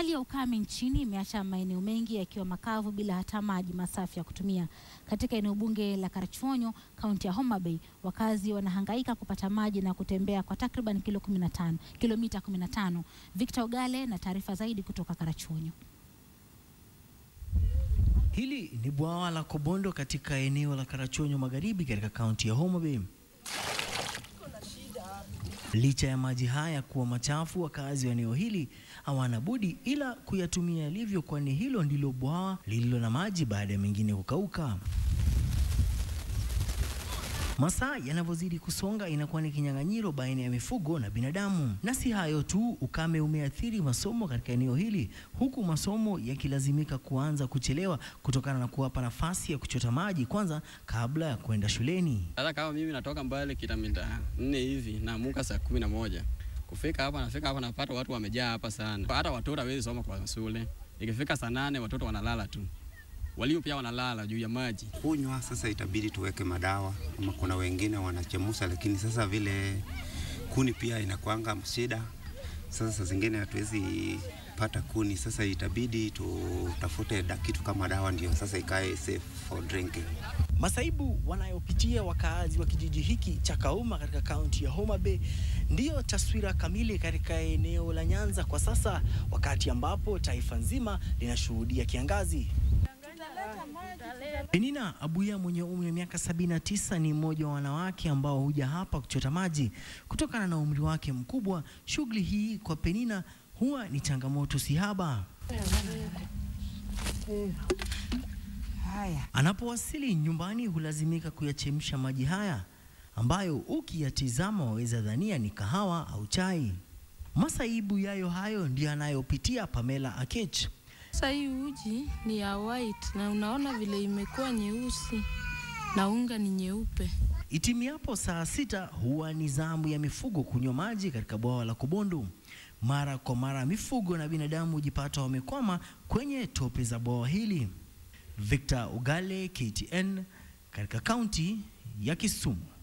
Hali ya ukame nchini imeacha maeneo mengi yakiwa makavu bila hata maji masafi ya kutumia. Katika eneo bunge la Karachuonyo, kaunti ya Homa Bay, wakazi wanahangaika kupata maji na kutembea kwa takriban kilo 15, kilomita 15. Victor Ogale na taarifa zaidi kutoka Karachuonyo. Hili ni bwawa la Kobondo katika eneo la Karachuonyo Magharibi katika kaunti ya Homa Bay. Licha ya maji haya kuwa machafu, wakazi wa eneo hili hawana budi ila kuyatumia yalivyo, kwani hilo ndilo bwawa lililo na maji baada ya mengine kukauka. Masaa yanavyozidi kusonga inakuwa ni kinyang'anyiro baina ya mifugo na binadamu. Na si hayo tu, ukame umeathiri masomo katika eneo hili, huku masomo yakilazimika kuanza kuchelewa kutokana na kuwapa nafasi ya kuchota maji kwanza kabla ya kwenda shuleni. Sasa kama mimi natoka mbali kilomita nne hivi naamuka saa kumi na moja kufika hapa, nafika hapa napata watu wamejaa hapa sana, hata watoto hawezi soma kwa shule. Ikifika saa nane watoto wanalala tu, walimu pia wanalala juu ya maji. kunywa. Sasa itabidi tuweke madawa, ama kuna wengine wanachemusha, lakini sasa vile kuni pia inakuanga shida. Sasa saa zingine hatuwezi pata kuni, sasa itabidi tutafute da- kitu kama dawa, ndio sasa ikae safe for drinking. Masaibu wanayopitia wakaazi wa kijiji hiki cha Kauma katika kaunti ya Homa Bay ndiyo taswira kamili katika eneo la Nyanza kwa sasa, wakati ambapo taifa nzima linashuhudia kiangazi. Penina Abuya mwenye umri wa miaka 79 ni mmoja wa wanawake ambao huja hapa kuchota maji. Kutokana na umri wake mkubwa, shughuli hii kwa Penina huwa ni changamoto sihaba. Anapowasili nyumbani hulazimika kuyachemsha maji haya ambayo ukiyatizama waweza dhania ni kahawa au chai. Masaibu yayo hayo ndiyo anayopitia Pamela Akech. Sasa hii uji ni ya white na unaona vile imekuwa nyeusi na unga ni nyeupe. Itimiapo saa sita huwa ni zamu ya mifugo kunywa maji katika bwawa la Kobondo. Mara kwa mara mifugo na binadamu hujipata wamekwama kwenye tope za bwawa hili. Victor Ugale, KTN, katika kaunti ya Kisumu.